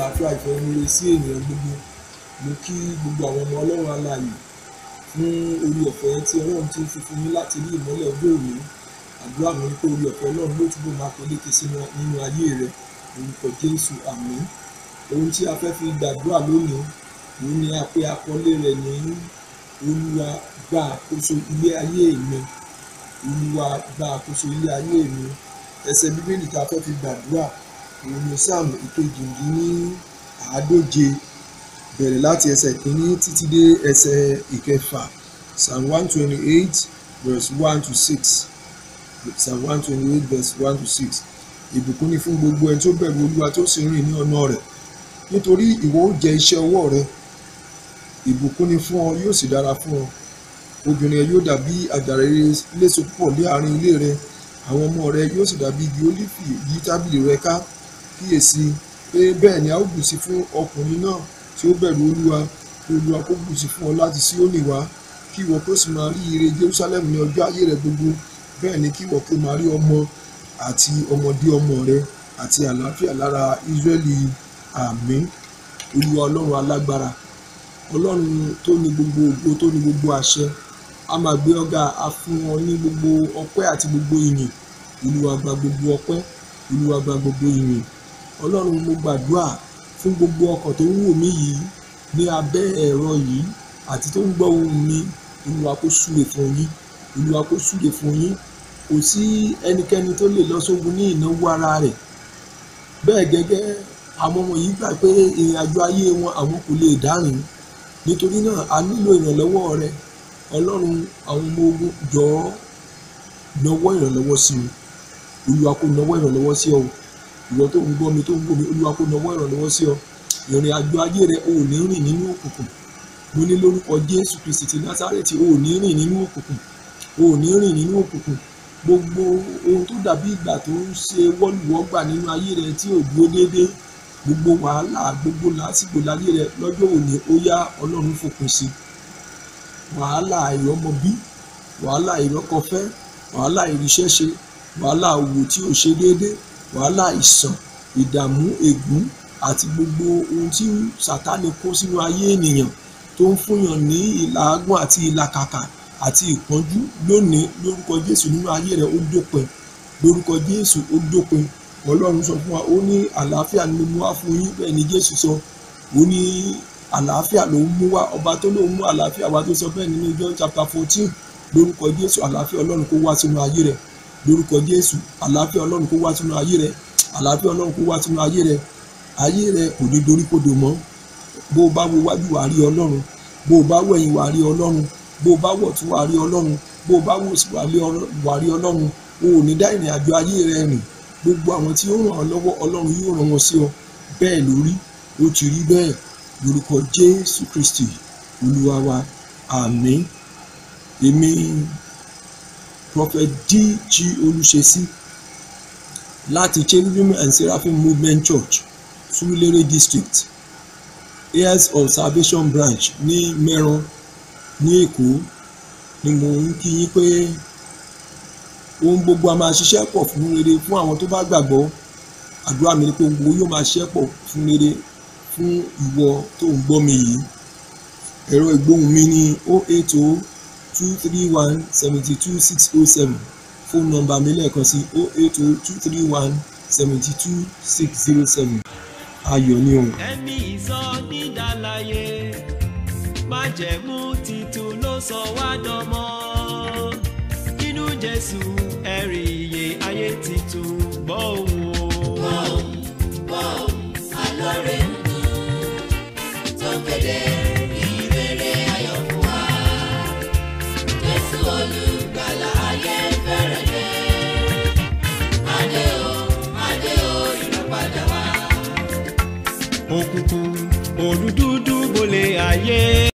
àlàáfíà ìfẹ́ rere sí ènìyàn gbogbo mo kí gbogbo àwọn ọmọ ọlọ́run alààyè fún orí ọ̀fẹ́ tí ọlọ́run ti fi fún yín láti rí ìmọ́lẹ̀ ọjọ́ òní àdúrà mi ni pé orí ọ̀fẹ́ ọlọ́run ló túbọ̀ máa peléke sínú nínú ayé rẹ orúkọ jésù àmín ohun tí a fẹ́ fi gbàdúrà lónìí òun ni a pé àkọlé rẹ̀ ní olúwa gba àkóso ilé ayé mi olúwa gba àkóso ilé ayé mi ẹsẹ̀ bíbélì tá a fẹ́ fi gbàdúrà òun ni sáàmù ìkejìdínní àádóje bẹ̀rẹ̀ láti ẹsẹ̀ kìíní títí dé ẹsẹ̀ ìkẹfà psalm one twenty eight verse one to six psalm one twenty eight verse one to six ìbùkún ni fún gbogbo ẹni tó bẹ̀rù olúwa tó sì rìn ní ọ̀nà rẹ̀ nítorí ìwọ ó jẹ iṣẹ́ ọwọ́ rẹ ìbùkún ni fún ọ yóò sì dára fún ọ obìnrin rẹ yóò dàbí àjàrà rere léso púpọ̀ ní àárín ilé rẹ àwọn ọmọ rẹ yóò sì dàbí igi ólífì yí tábìlì rẹ ká kíyèsí pé bẹ́ẹ̀ ni a ó bùsí fún ọkùnrin náà tí ó bẹ̀rù olúwa kí olúwa kó bùsí fún ọ láti Síónì wá kí ìwọ kó sì máa rí ire Jerusalem ní ọjọ́ ayé rẹ gbogbo bẹ́ẹ̀ ni kí ìwọ kó máa rí ọmọ àti ọmọdé ọmọ rẹ àti àlàáfíà lára Ísírẹ́lì àmín olúwa ọlọ́run alágbára ọlọ́run tó ní gbogbo ògo tó ní gbogbo àṣẹ a máa gbé ọ̀gá a fún wọn ní gbogbo ọpẹ́ àti gbogbo ìyìn olúwa gba gbogbo ọpẹ́ olúwa gba gbogbo ìyìn ọlọ́run mo gbàdúrà fún gbogbo ọkàn tó ń wò mí yìí ní abẹ́ ẹ̀rọ yìí àti tó ń gbọ́ ohùn mi olúwa kó súre fún yín olúwa kó súre fún yín kò sí ẹnikẹ́ni tó lè lọ sógun ní ìnáwó ara rẹ̀ bẹ́ẹ̀ gẹ́gẹ́ àwọn ọmọ yìí gbà pé ìrìn àjò ayé wọn àwọn kò lè dárìn nítorí náà a nílò ìrànlọ́wọ́ rẹ ọlọ́run àwọn ọmọ ogun jọ̀ọ́ nawọ́ ìrànlọ́wọ́ sí mi olúwa kó nawọ́ ìrànlọ́wọ́ sí ọ ìwọ tó ń gbọ́ mi tó ń gbọ́ mi olúwa kó nawọ́ ìrànlọ́wọ́ sí ọ ìrìn àjò ayé rẹ ò ní rìn nínú òkùnkùn mo ní lórúkọ jésù kristi ti násárẹ́tì ò ní rìn nínú òkùnkùn ò ní rìn nínú òkùnkùn gbogbo ohun tó dàbí ìgbà tó ń ṣe wọ́lùwọ́gbà nínú ayé rẹ tí ò dúró déédéé gbogbo wàhálà gbogbo làásìgbò láyé rẹ lọ́jọ́ òní ó yá ọlọ́run fòpin sí wàhálà ìrọ́mọbí wàhálà ìrọ́kọfẹ́ wàhálà ìríṣẹ́ṣe wàhálà òwò tí ò ṣe déédéé wàhálà ìsàn ìdààmú ègún àti gbogbo ohun tí sàtánì kó sínú ayé ènìyàn tó ń fúnyàn ní ìlàágùn àti ìlàkàkà àti ìpọ́njú lónìí lórúkọ jésù nínú ayé rẹ ó dópin lórúkọ jésù ó dópin ọlọ́run sọ fún wa ó ní àlàáfíà ni mo mú wá fún yín bẹ́ẹ̀ ni jésù sọ ó ní àlàáfíà ló ń mú wá ọba tó lóun mú àlàáfíà wá tó sọ bẹ́ẹ̀ nínú john chapter fourteen lórúkọ jésù àlàáfíà ọlọ́run kó wá sínú ayé rẹ lórúkọ jésù àlàáfíà ọlọ́run kó wá sínú ayé rẹ àlàáfíà ọlọ́run kó wá sínú ayé rẹ ayé rẹ kò ní dorí kodò mọ́ bó o bá wo wájú wàá rí ọlọ́run bó o bá wo ẹ̀yìn wàá rí ọlọ́run bó o bá wọ̀ tún wàá rí ọlọ́run bó o bá wò sí wàá rí ọlọ́run o ò ní dá ìrìn àjò ayé rẹ rìn gbogbo àwọn tí ó ràn ọ́ lọ́wọ́ ọlọ́run yóò ràn wọ́n sí ọ bẹ́ẹ̀ lórí ó ti rí bẹ́ẹ̀ lórúkọ jésù kristi olúwa wa àmín èmi prophet dg olùṣesí láti cherubim and seraphim movement church surulere district heirs of salvation branch ní mẹ́ran ní èkó ni mo ń kí yín pé ohun gbogbo a máa ṣiṣẹ́ pọ̀ fún rere fún àwọn tó bá gbàgbọ́ àdúrà mi ni pé ohun gbogbo yóò máa ṣiṣẹ́ pọ̀ fún rere fún ìwọ tó ń gbọ́ mi yìí ẹ̀rọ ìgbóhùn mi ní o eight o two three one seventy two six o seven fóònù nọ́mbà mi lẹ́ẹ̀kan sí o eight o two three one seventy two six zero seven ayọ̀ ni o. ẹ̀mí ìsọ nídàláyé májẹ̀mú titun ló sọ wá dánmọ́ nínú jésù ẹ̀rí iye ayé titun gbọ́ òun o. Bọ́ọ̀m, bọ́ọ̀m, alọ́rẹ̀ ń dún, tó kéde ìrere ayọ̀ fún wa. Jésù olùgbàlà ayé fẹ́rẹ̀ dé. Adé o, adé o, ìràpadà wá. òkùnkùn òdúdúdú bolè ayé.